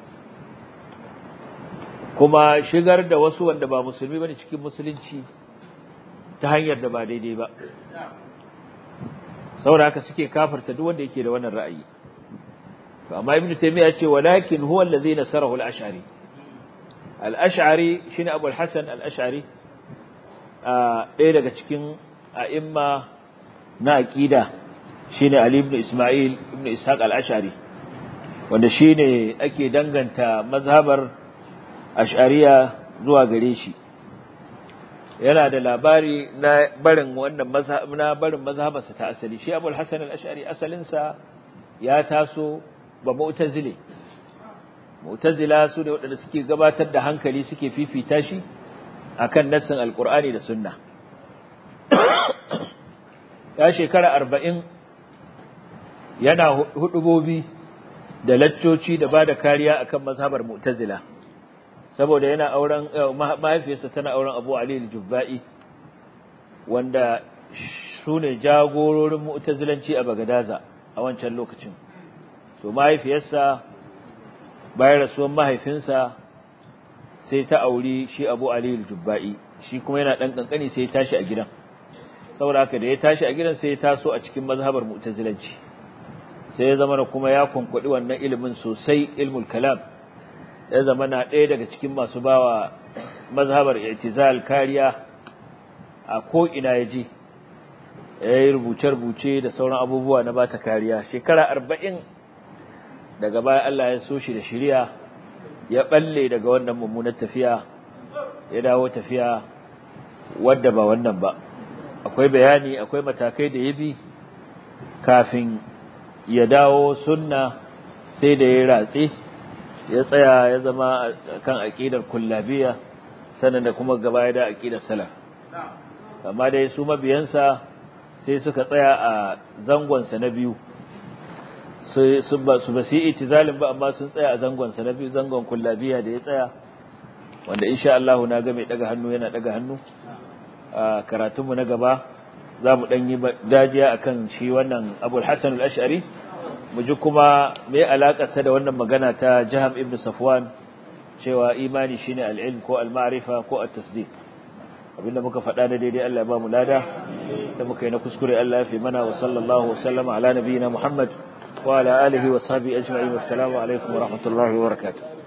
kuma shigar da wasu wanda ba musulmi bane cikin musulunci ta hanyar da ba daidai ba saboda haka suke kafirta duk wanda yake da wannan ra'ayi to amma ibnu taymiya ce walakin huwa allazi nasarahu al-ash'ari al-ash'ari shine abu al-hasan al-ash'ari ɗaya daga cikin a'imma na aqida shine ali ibn isma'il ibn ishaq al-ash'ari wanda shine ake danganta mazhabar ash'ariya zuwa gare shi yana da labari na barin wannan mazhab na barin mazhabarsa ta asali shi Abu al-Hasan al-Ash'ari asalin sa ya taso ba mu'tazile mu'tazila su ne waɗanda suke gabatar da hankali suke fifita shi akan nassin alqur'ani da sunna ya shekara arba'in yana hudubobi da laccoci da ba da kariya akan mazhabar mu'tazila saboda yana auren mahaifiyarsa tana auren Abu Ali al-Jubba'i wanda su ne jagororin mu'tazilanci a Bagadaza a wancan lokacin to mahaifiyarsa bayan rasuwan mahaifinsa sai ta auri shi Abu Ali al-Jubba'i shi kuma yana dan kankani sai ya tashi a gidan saboda haka da ya tashi a gidan sai ya taso a cikin mazhabar mu'tazilanci sai ya zama kuma ya kunkuɗi wannan ilimin sosai ilmul kalam ya zama na ɗaya daga cikin masu bawa mazhabar i'tizal kariya a ko ina ya je ya yi rubuce-rubuce da sauran abubuwa na bata kariya shekara arba'in daga baya Allah ya so shi da shiriya ya balle daga wannan mummunar tafiya ya dawo tafiya wadda ba wannan ba akwai bayani akwai matakai da ya bi kafin ya dawo sunna sai da ya ratse ya tsaya ya zama kan aqidar kullabiya sannan da kuma gaba da aqidar salaf amma dai su mabiyansa sai suka tsaya a zangon sa na biyu sai su ba su basi itizalin ba amma sun tsaya a zangon sa na biyu zangon kullabiya da ya tsaya wanda insha Allah na ga mai daga hannu yana daga hannu a karatunmu na gaba za mu ɗan yi dajiya a kan shi wannan abul hassan al'ashari mu ji kuma mai alaƙarsa da wannan magana ta jiham ibn safwan cewa imani shine al'ilm ko al-ma'rifa ko at-tasdiq abinda muka faɗa da daidai Allah ya ba mu lada da muka yi na kuskure Allah ya fi mana wa sallallahu wa sallama ala nabiyina Muhammad wa ala alihi wa sahbihi ajma'in wassalamu alaikum wa rahmatullahi wa barakatuh